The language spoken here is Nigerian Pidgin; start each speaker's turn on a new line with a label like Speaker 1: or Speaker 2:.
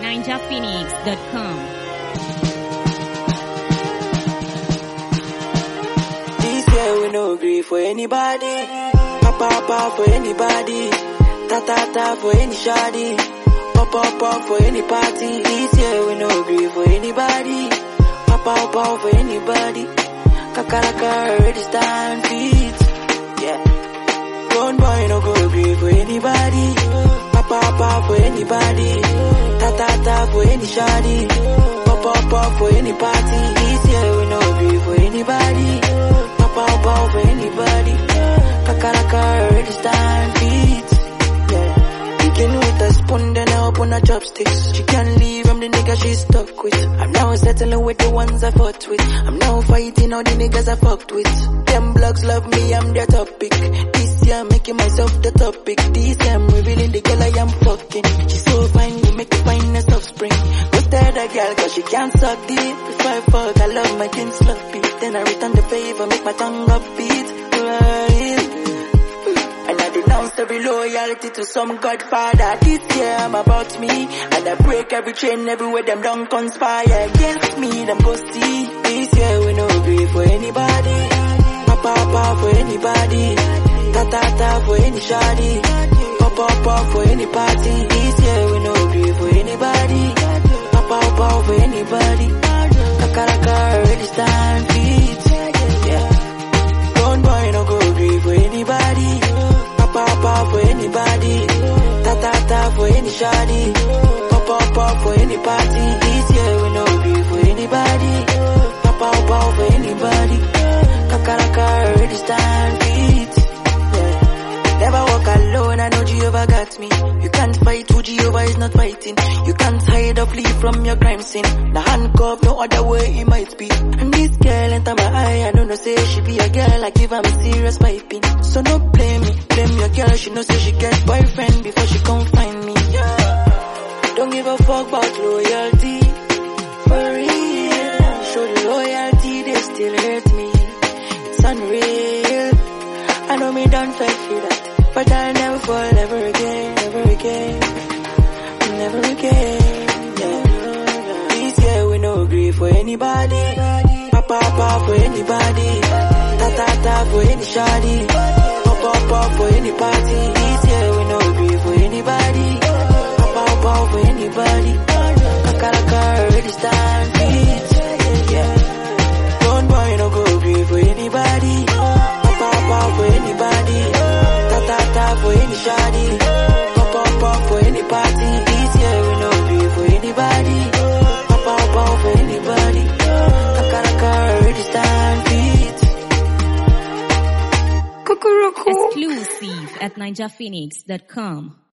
Speaker 1: ninjaphoenix.com.
Speaker 2: This year we no agree for anybody. Papa papa for anybody. Ta ta ta for any shoddy. Pop pop pop for any party. This year we no agree for anybody. Papa papa for anybody. Kakaraka already stand feet. Yeah. Grown boy no go agree for anybody. Papa papa for anybody. Ta ta ta for any shoddy. Pop pop pop for any party. This year we no agree for anybody. Papa papa for anybody. Kakaraka already stand feet. Yeah. Begin with a spoon, then I open her chopsticks. She can't leave, I'm the nigga she stuck with. I'm now settling with the ones I fought with. I'm now fighting all the niggas I fucked with. Them blogs love me, I'm their topic. This year I'm making myself the topic. This year I'm revealing the girl I am fucking. She's so fine, we make the finest offspring. Ghosted a girl cause she can't suck deep. If I fuck, I love my kin sloppy. Then I return the favor, make my tongue upbeat. Right. And I denounce every loyalty to some godfather. This year I'm about me. And I break every chain everywhere them don't conspire against me. Them go see. This year we no agree for anybody. Papa papa for anybody. Ta ta ta for any shoddy. Pop pop pop for any party. This year we no agree for anybody. Papa papa for anybody. Kakaraka already stand feet. Yeah. Grown boy no go agree for anybody. Papa papa for anybody. Ta ta ta for any shoddy. Pop pop pop for any party. This year we no agree for anybody. Papa papa for anybody. Kakaraka already stand feet. Yeah. Never walk alone, I know Jehovah got me. You can't fight who Jehovah is not fighting. You can't hide or flee from your crime scene. The handcuff, no other way it might be. And this girl enter my eye, I don't know say she be a girl, I give her me serious piping. So no blame me, blame your girl, she know say she get boyfriend before she come find me. Yeah. Don't give a fuck about loyalty. For real, show the loyalty, they still hurt me. It's unreal. I know me done fell for that, but I'll never fall ever again, never again, never again. Yeah. This year we no agree for anybody, papa papa for anybody, ta ta ta for any shoddy, pop pop pop for any party. This year we no agree for anybody, papa papa for anybody, kakaraka already stand feet. Yeah. Don't boy no go agree for anybody. Papa papa for anybody. Ta ta ta for any shoddy. Papa papa for any party. This year we no agree for anybody. Papa papa for anybody. Kakaraka already stand feet. Kukuruku.
Speaker 1: Exclusive at ninjaphoenix.com.